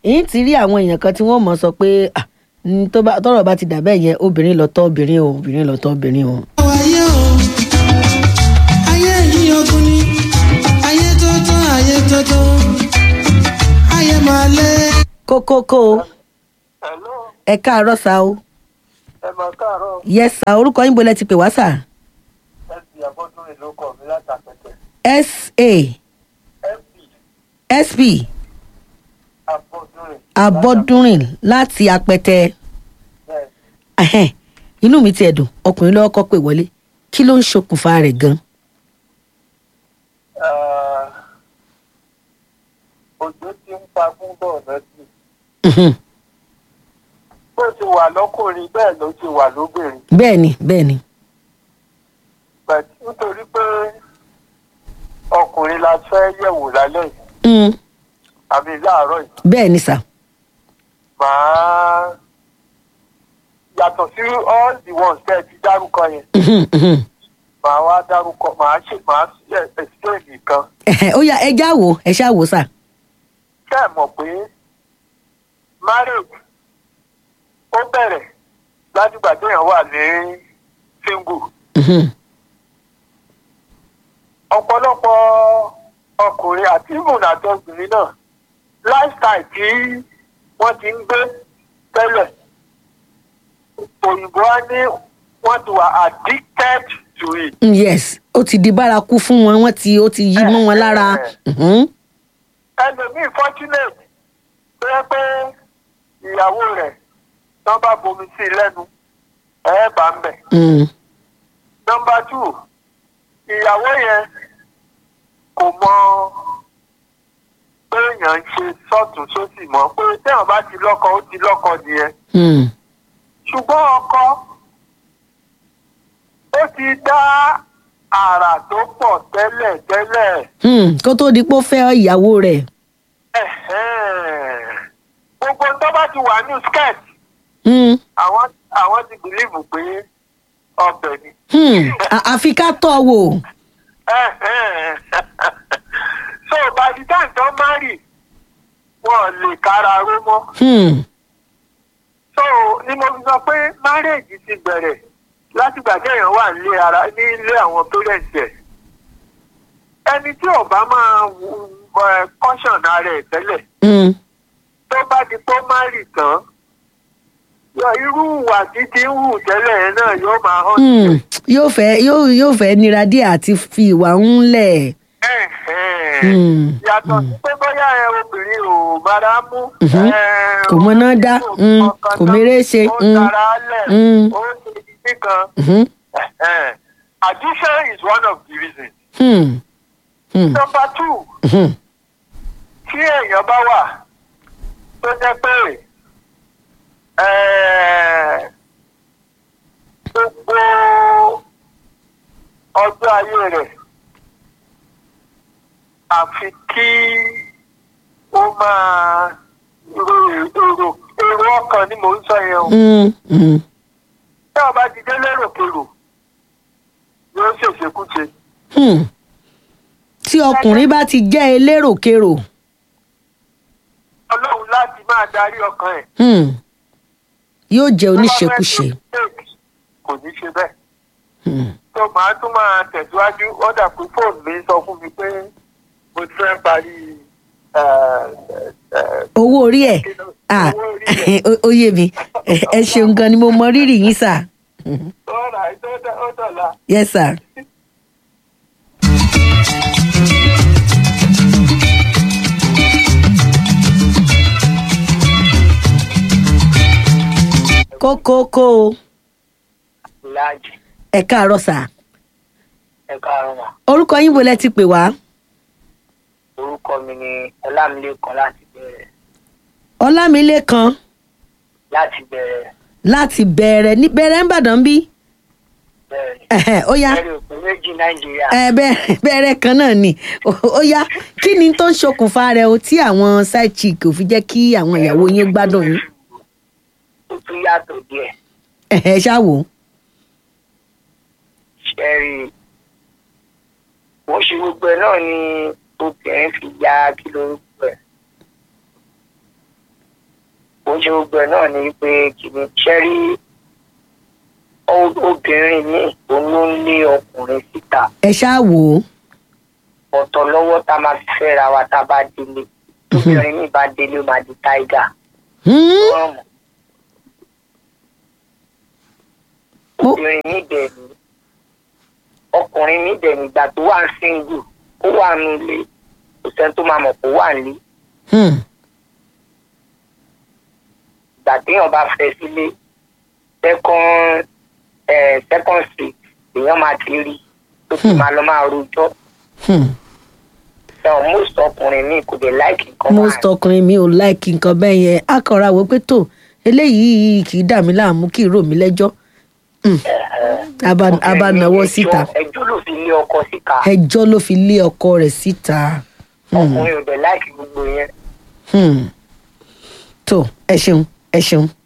èyí ti rí àwọn èèyàn kan tí wọ́n mọ̀ sọ pé "Ah, n tó bá- tọ́rọ̀ bá ti dà bẹ́ẹ̀ yẹn obìnrin lọ́tọ̀ obìnrin o obìnrin lọ́tọ̀ obìnrin o. ayé o ayé yìí ogun ni ayé tuntun ayé tuntun ayé máa lé. kókókó o Hello, ẹ káàárọ̀ sá o ẹ máa káàárọ̀ yes sá orúkọ yín bolẹ̀ ti pè wá sá fp abọ́dún ìlú kọ̀ mí látàpẹ̀tẹ̀ sa fp sp abọ́dún ìlú abọ́dúnrìn láti apẹtẹ bẹ́ẹ̀ Ẹhẹ́n, inú mi ti ẹ̀dùn ọkùnrin lọ́wọ́ kọ́ pé wọlé kí ló ń ṣokùnfà rẹ̀ gan. Ah, òjò ti ń pa fún bọ́ọ̀lù sí Mhm. bó ti wà lọ́kùnrin bẹ́ẹ̀ ló ti wà lóbìnrin bẹ́ẹ̀ ni bẹ́ẹ̀ ni but nítorí pé ọkùnrin la fẹ́ yẹ̀wò lálẹ́ yìí Mm, àbí láàárọ̀ yìí bẹ́ẹ̀ ni sà. màá yàtọ̀ sí all the ones tẹ́ ẹ ti dárúkọ yẹn Mhm, mhm. màá wá dárúkọ màá ṣe màá ṣe explain nìkan Ẹhẹ́n, ó yá ẹ já wò ẹ ṣá wò sà. ṣé ẹ mọ̀ pé marriage ó bẹ̀rẹ̀ látìgbà téèyàn wà ní single Mhm, ọ̀pọ̀lọpọ̀ ọkùnrin àti ìmùnà àtọkùnrin náà lifestyle tí wọ́n ti ń gbé tẹ́lẹ̀ òyìnbó á ní wọ́n ti wà addicted to it. mm, yes ó ti di bárakú fún wọn wọn ti ó ti yí mọ́ wọn lára. Mhm, ẹlòmíì fortunate tó yẹ pé ìyàwó rẹ̀ tán bá bomi sí i lẹ́nu ẹ̀ bá ń bẹ̀. mm, nọmba two ìyàwó yẹn kò mọ pé èèyàn ń ṣe sọ́ọ̀tún sósì mọ́ pé téèyàn bá ti lọ́kọ ó ti lọ́kọ nìyẹn mm, ṣùgbọ́n ọkọ ó ti dá àrà tó pọ̀ tẹ́lẹ̀ tẹ́lẹ̀ mm, kó tó di pé ó fẹ́ ìyàwó rẹ̀. ẹ̀hẹ́n. gbogbo tó bá ti wà ní skirt Mm, àwọn àwọn ti bìlíìfù pé ọbẹ̀ ni. mm, à- àfi ká tọ́ wò. so by the time tó marry wọn lè kára ró mọ́ Mm, so ni mo fi sọ pé marriage ti bẹ̀rẹ̀ látìgbà téèyàn wà nílé ara ní ilé àwọn parents ẹ̀ ẹni tí ò bá máa wù- ẹ, caution ara ẹ̀ tẹ́lẹ̀ mm, tó bá di pé ó marry tán yọ irú ìwà tí ti ń hù tẹ́lẹ̀ yẹn náà yóò máa hàn mm. yóò fẹ́ yóò yóò fẹ́ nira díẹ̀ àti fi ìwà ń lẹ̀. Ẹ̀hẹ́n. Mm, yàtọ̀ sí pé bóyá ẹ obìnrin ò bára mú. Mhm. ẹ, Kò mọ̀nà dá, kò mm, mọ̀kàn kò dá, méré ṣe, ó mm, tara lẹ̀ mm. ó ṣe ibi kan. Mhm, Ẹ̀hẹ́n. addiction is one of the reasons. mm, mm, number two mhm. tí èèyàn bá wà tó jẹ́ pé ẹ̀, gbogbo ọjọ́ ayé rẹ̀ àfi kí ó máa ro èrò èrò ọkàn ni mò ń sọ yẹn o. Mm, mm. tí ọba ti dé lérò-kérò yóò ṣèṣekúṣe. Hmm. tí ọkùnrin bá ti jẹ́ eléròkérò ọlọ́run láti máa darí ọkàn ẹ̀. hmm, yóò jẹ́ Tó bá fẹ́ oníṣekúṣe. ṣe mistake, kò ní ṣe bẹ́ẹ̀. Hmm. tó máa tún máa tẹ̀síwájú ó dà pé fóònù mi sọ fún mi pé mo ti fẹ́ parí ẹ̀, ẹ̀, owó orí ẹ̀ kí ló- ah, owó orí ẹ̀. ó- ó yé mi ẹ ẹ ṣeun gan ni mo mọ rírì yín sà All right, ó dọ̀- ó dọ̀la. yes sir. kókókó o láàjì ẹ káàárọ̀ sà ẹ káàárọ̀ mà orúkọ yín wo lẹ ti pè wá orúkọ mi ni ọlámilékan láti bẹ̀rẹ̀ ọlámilékan láti bẹ̀rẹ̀ láti bẹ̀rẹ̀ ní bẹ̀rẹ̀ ń bàdàn bí bẹ̀rẹ̀ Ẹ̀hẹ̀, ó yá bẹ̀rẹ̀ òpin méjì nàìjíríà ẹ bẹ̀rẹ̀ bẹ̀rẹ̀ kan náà ni ó ó yá kí ni tó ń ṣokùnfà rẹ̀ o tí àwọn side chick ò fi jẹ́ kí àwọn ìyàwó yín gbádùn yín ó tún yàtọ̀ díẹ̀ ẹ̀hẹ̀ ṣá wò ó. ṣẹ́rí wọ́n ṣe gbogbo ẹ̀ náà ni obìnrin fi ya kí lórúkọ ẹ̀ ṣe gbogbo ẹ̀ náà ni pé kìíní ṣẹ́rí obìnrin míì òun ló ń lé ọkùnrin síta ẹ ṣáà wò ó ọ̀tọ̀ lọ́wọ́ tá a máa fi fẹ́ra wa tá a bá délé obìnrin míì bá délé ó máa di táìgà Hmm? wọ́n mọ̀ Mo- obìnrin míì dẹ̀ ní ọkùnrin míì dẹ̀ nígbà tó wà ń síngù ó wà nílé kò sẹ́ni tó máa mọ̀ kó wà nílé Hmm. ìgbà téèyàn bá fẹ́ sílé second eh, second street èèyàn máa ti rí tó ti máa lọ máa rojọ́ Hmm. ẹ̀wọ̀n most ọkùnrin míì kò dé láìkì nǹkan most ọkùnrin mi ò láìkí nǹkan bẹ́ẹ̀ yẹn á kọra wo pé tó eléyìí kì í dà mí láàmú kì í rò mí lẹ́jọ́ Hmm. Aba- aba nawọ́ síta ẹjọ́ ló fi lé ọkọ síta ẹjọ́ ló fi lé ọkọ rẹ̀ síta. Hmm. ọkùnrin ò dé láìkì gbogbo yẹn Hmm. tó ẹ ṣeun ẹ ṣeun